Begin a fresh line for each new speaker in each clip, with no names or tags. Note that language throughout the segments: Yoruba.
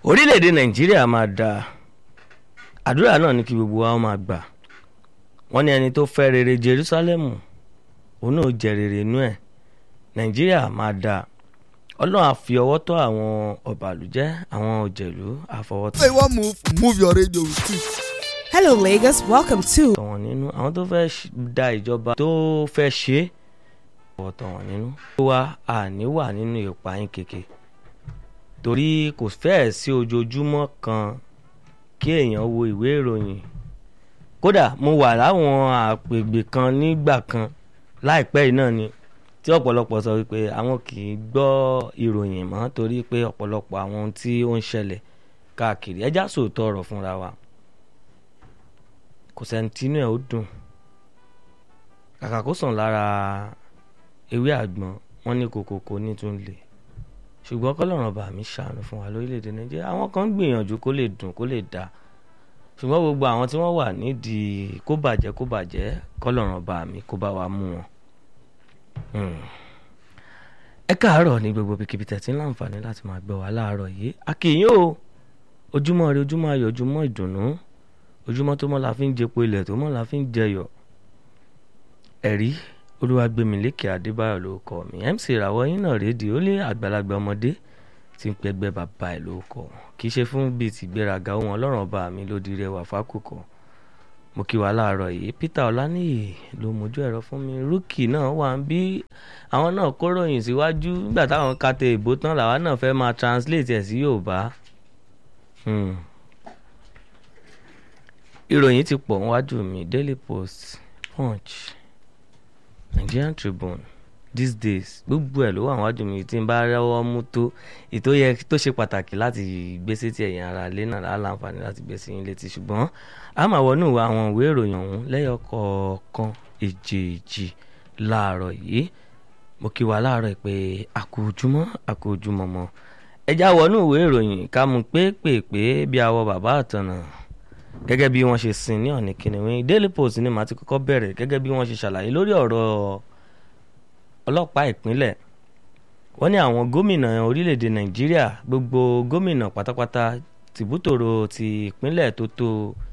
orílẹ̀-èdè nàìjíríà máa da àdúrà náà ní kí gbogbo wa máa gbà wọ́n ní ẹni tó fẹ́ rere jerúsálẹ́mù òun náà jẹ rere inú ẹ̀ nàìjíríà máa da ọlọ́run á fi ọwọ́ tọ́ àwọn ọ̀bàlújẹ́ àwọn òjèlú àfọwọ́tọ́
Say one move, move your radio with it.
Hello, Lagos. Welcome to
wọn nínú àwọn tó fẹ́ ṣ- da ìjọba tó fẹ́ ṣe é ọ̀tọ̀ wọn nínú. ó wá àní wà nínú ìpayín keke torí kò fẹ́ẹ̀ sí ojoojúmọ́ kan kí èèyàn wo ìwé ìròyìn kódà mo wà láwọn àpègbè kan nígbà kan láìpẹ́ yìí náà ni tí ọ̀pọ̀lọpọ̀ sọ wípé àwọn kì í gbọ́ ìròyìn mọ́ torí pé ọ̀pọ̀lọpọ̀ àwọn ohun tí ó ń ṣẹlẹ̀ káàkiri ẹjá sòótọ́ ọ̀rọ̀ fúnra wa kò sẹ́ni tínú ẹ̀ ó dùn kàkà kó sàn lára ewé àgbọn wọn ní kòkòkò ní tún lè ṣùgbọ́n kọ́lọ́run bá mi ṣàánú fún wa lórílẹ̀‐èdè nàìjíríà àwọn kan ń gbìyànjú kó lè dùn kó lè dá ṣùgbọ́n gbogbo àwọn tí wọ́n wà nídìí kó bàjẹ́ kó bàjẹ́ kọ́lọ́run bá mi kó bá wa mú wọn. Hmm. ẹ káàárọ̀ ní gbogbo bíkíbi tẹ̀sí láǹfààní láti máa gbọ́ wa láàárọ̀ yìí akínyìn o ojúmọ́ rẹ ojúmọ́ ayọ̀ ojúmọ́ ìdùnnú ojúmọ́ tó mọ́ la fi ń jẹpo ilẹ̀ tó mọ́ la fi ń jẹyọ̀ ẹ̀rí olúwàgbẹ̀mílẹ́kẹ adébáyọ̀ ló kọ́ mi mc ìràwọ̀ yín náà rédíò ó lé àgbàlagbà ọmọdé tí ń pẹgbẹ́ bàbá ẹ̀ ló kọ́ kì í ṣe fún bíi tìgbéraga ohun ọlọ́run ọba mi ló di rẹwà fákòkò mo kí wa láàárọ̀ yìí peter ọláníyì ló mójú ẹ̀rọ fún mi rúkì náà wà ń bí àwọn náà kó ròyìn síwájú nígbà táwọn kàtẹ ìbò tán làwa náà fẹ́ máa translate ẹ̀ sí yorùbá Hmm. ìròyìn ti pọ̀ níwájú mi daily post punch nigerian tribune these days gbogbo ẹ̀ ló wà níwájú mi tí n bá rẹ́wọ́ mú tó ètò yẹ tó ṣe pàtàkì láti gbé sétí ẹ̀yìn ara ilé náà láǹfààní láti gbé sí yín létí ṣùgbọ́n a máa wọnú àwọn ìwé ìròyìn ọ̀hún lẹ́yọ kọ̀ọ̀kan èjèèjì láàárọ̀ yìí mo kí wa láàárọ̀ pé àkójúmọ́ àkójúmọ́ mọ́ ẹja wọnú ìwé ìròyìn ká mú pépèpé bí awọ bàbá àtọ̀nà gẹ́gẹ́ bí wọ́n ṣe sin ní ọ̀nì kìnìún daily post ni màá ti kọ́kọ́ bẹ̀rẹ̀ gẹ́gẹ́ bí wọ́n ṣe ṣàlàyé lórí ọ̀rọ̀ ọlọ́pàá ìpínlẹ̀ wọ́n ní àwọn gómìnà orílẹ̀-èdè nàìjíríà gbogbo gómìnà pátápátá tìbútòrò ti ìpínlẹ̀ tó tó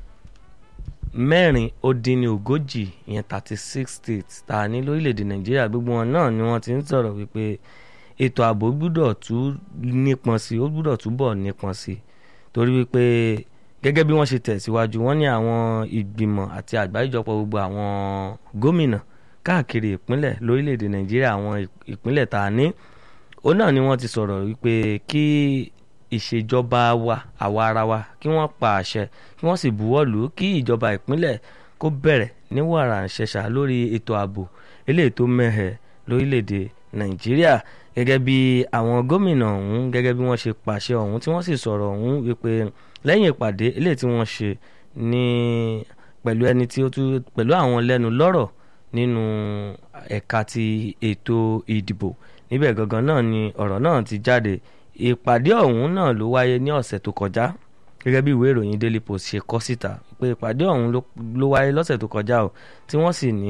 mẹ́rin ó dín ní ogójì ìyẹn thirty six states tá a ní lórílẹ̀‐èdè nàìjíríà gbogbo wọn náà ni wọ́n ti ń sọ̀rọ̀ wípé ètò ààbò gbúdọ̀ tún nípọn sí ó gbúdọ̀ túbọ̀ nípọn sí torí wípé gẹ́gẹ́ bí wọ́n ṣe tẹ̀síwájú wọ́n ní àwọn ìgbìmọ̀ àti àgbáríjọpọ̀ gbogbo àwọn gómìnà káàkiri ìpínlẹ̀ lórílẹ̀‐èdè nàìjíríà àwọn ìpínlẹ̀ tá a ní ó náà ni wọ́n ti sọ̀rọ̀ wípé kí ìṣèjọba wa àwa ara wa kí wọ́n pa àṣẹ kí wọ́n sì buwọ́ lù ú kí ìjọba ìpínlẹ̀ kó bẹ̀rẹ̀ ní wàrà ṣẹ̀ṣà lórí ètò ààbò eléyìí tó mẹ́hẹ̀ lórílẹ̀‐èdè nàìjíríà gẹ́gẹ́ bí àwọn gómìnà ọ̀hún gẹ́gẹ́ bí wọ́n ṣe pàṣẹ ọ̀hún tí wọ́n sì sọ̀rọ̀ ọ̀hún wípé lẹ́yìn ìpàdé eléyìí tí wọ́n ṣe ní pẹ̀lú ẹni tí ó tún pẹ̀lú àwọn lẹ́nu lọ́rọ̀ nínú ẹ̀ka ti ètò ìdìbò níbẹ̀ gangan náà ni ọ̀rọ̀ náà ti jáde ìpàdé ọ̀hún náà ló wáyé ní ọ̀sẹ̀ tó kọjá gẹ́gẹ́ bí ìwé ìròyìn daily post ṣe kọ síta pé ìpàdé ọ̀hún ló- ló wáyé lọ́sẹ̀ tó kọjá o tí wọ́n sì ní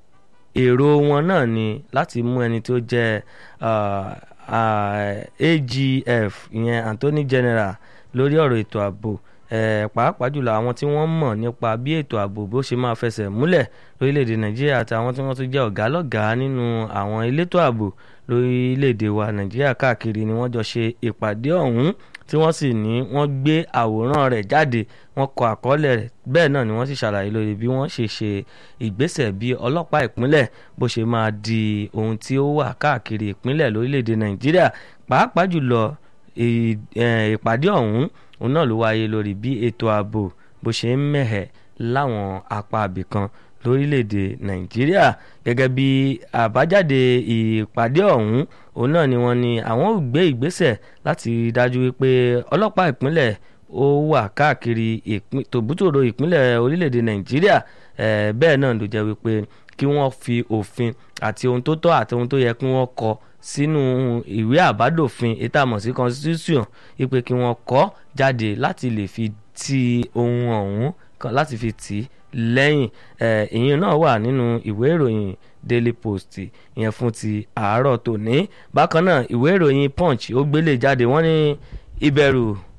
èrò wọn náà ni láti mú ẹni tó jẹ́ ah, ah, AGF ìyẹn Anthony General lórí ọ̀rọ̀ ètò ààbò eh, pàápàá jùlọ àwọn tí wọ́n mọ̀ nípa bí ètò ààbò bó ṣe máa fẹsẹ̀ múlẹ̀ lórílẹ̀‐èdè Nàìjíríà àti àwọn tí wọ́n tún jẹ́ ọ̀gá lọ́gàá nínú àwọn elétò ààbò lórílẹ̀‐èdè wa Nàìjíríà káàkiri ni wọ́n jọ ṣe ìpàdé ọ̀hún tí wọ́n sì ní wọ́n gbé àwòrán rẹ̀ jáde wọ́n kọ àkọọ́lẹ̀ rẹ̀ bẹ́ẹ̀ náà ni wọ́n sì ṣàlàyé lórí bí wọ́n ṣe ṣe ìgbésẹ̀ bí ọlọ́pàá ìpínlẹ̀ bó ṣe máa di ohun tí ó wà káàkiri ìpínlẹ̀ lórílẹ̀‐èdè Nàìjíríà pàápàá jùlọ ì- eh, ìpàdé ọ̀hún òun náà ló wáyé lórí bí ètò ààbò bó ṣe ń mẹ̀hẹ̀ láwọn apá abìkan lórílẹ̀‐èdè nàìjíríà gẹ́gẹ́ bí àbájáde ìpàdé ọ̀hún òun náà ni wọ́n ní àwọn ò gbé ìgbésẹ̀ láti rí i dájú wípé ọlọ́pàá ìpínlẹ̀ ó wà káàkiri ìpín- tòbútòrò ìpínlẹ̀ orílẹ̀‐èdè nàìjíríà eh, bẹ́ẹ̀ náà ló jẹ́ wípé kí wọ́n fi òfin àti ohun tó tọ́ àti ohun tó yẹ kí wọ́n kọ sínú ìwé àbádòfin ètò àmọ̀ sí constitution wípé kí wọ́n kọ jáde láti lè fi ti ohun ọ̀hún kan láti fi tì í lẹ́yìn eh, ìyẹn náà wà nínú ìwé ìròyìn daily post ìyẹn fún ti àárọ̀ tòní bákan náà ìwé ìròyìn punch ó gbélé jáde wọ́n ní ìbẹ̀rù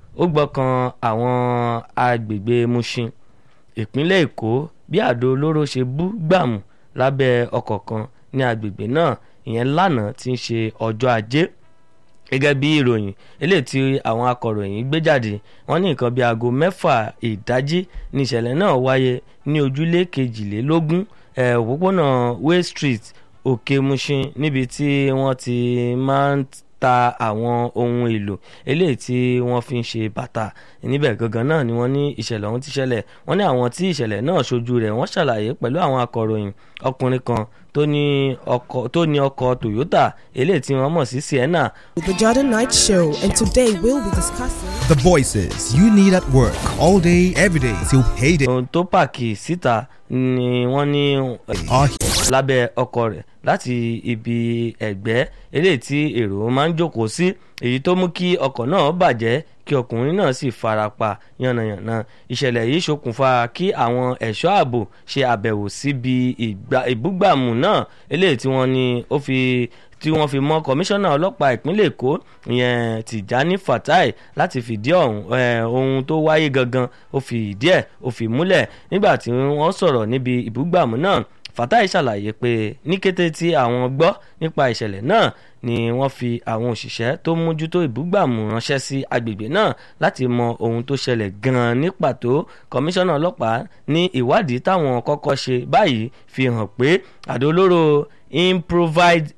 ó gbọ́kàn àwọn agbègbè Mushin ìpínlẹ̀ Èkó bí àdó olóró ṣe bú gbàmù lábẹ́ ọkọ̀ kan ní agbègbè náà ìyẹn lánàá tí ń ṣe ọjọ́ ajé gẹ́gẹ́ bí ìròyìn eléyìí tí àwọn akọ̀ròyìn gbé jáde wọ́n ní nǹkan bíi aago mẹ́fà ìdájí ní ìṣẹ̀lẹ̀ náà wáyé ní ojúlé kejìlélógún òpópónà Way Street Òkè Mushin níbi tí wọ́n ti máa ń ta àwọn ohun èlò eléyìí tí wọ́n fi ń ṣe bàtà níbẹ̀ gangan náà ni wọ́n ní ìṣẹ̀lẹ̀ ọ̀hún ti ṣẹlẹ̀ wọ́n ní àwọn tí ìṣẹ̀lẹ̀ náà ṣojú rẹ̀ wọ́n ṣàlàyé pẹ̀lú àwọn akọ̀ròyìn ọkùnrin kan tó ní ọkọ̀ tó ní ọkọ̀ Toyota eléyìí tí wọ́n mọ̀ sí Sienna
With the Jordan Night Show, and today we'll be discussing.
The voices you need at work all day, every day till payday
ohun tó pààkì síta ni wọ́n ní
are
lábẹ́ ọkọ̀ rẹ̀ láti ibi ẹ̀gbẹ́ eléyìí tí èrò máa ń jókòó sí èyí tó mú kí ọkọ̀ náà bàjẹ́ kí ọkùnrin náà sì farapa yánnayànna ìṣẹ̀lẹ̀ yìí ṣokùnfà kí àwọn ẹ̀ṣọ́ ààbò ṣe àbẹ̀wò síbi ìgbà- ìbúgbàmù náà eléyìí tí wọ́n ní ó fi tí wọ́n fi mọ́ kọmíṣánná ọlọ́pàá ìpínlẹ̀ èkó ìyẹn tìjání fatai láti fìdí ọ̀hún eh, ohun tó wáyé gangan ó fi ìdí ẹ̀ ó fi múlẹ̀ nígbà tí wọ́n sọ̀rọ̀ níbi ìbúgbàmù náà fatai ṣàlàyé pé ní kété tí àwọn gbọ́ nípa ìṣẹ̀lẹ̀ náà ni wọ́n fi àwọn òṣìṣẹ́ tó mójútó ìbúgbàmù ránṣẹ́ sí agbègbè náà láti mọ ohun tó ṣẹlẹ̀ gan-an ní pàtó kọmíṣánná ọlọ́pàá ní ìwádìí táwọn kọ́kọ́ ṣe báyìí fi hàn pé àdó olóró improvised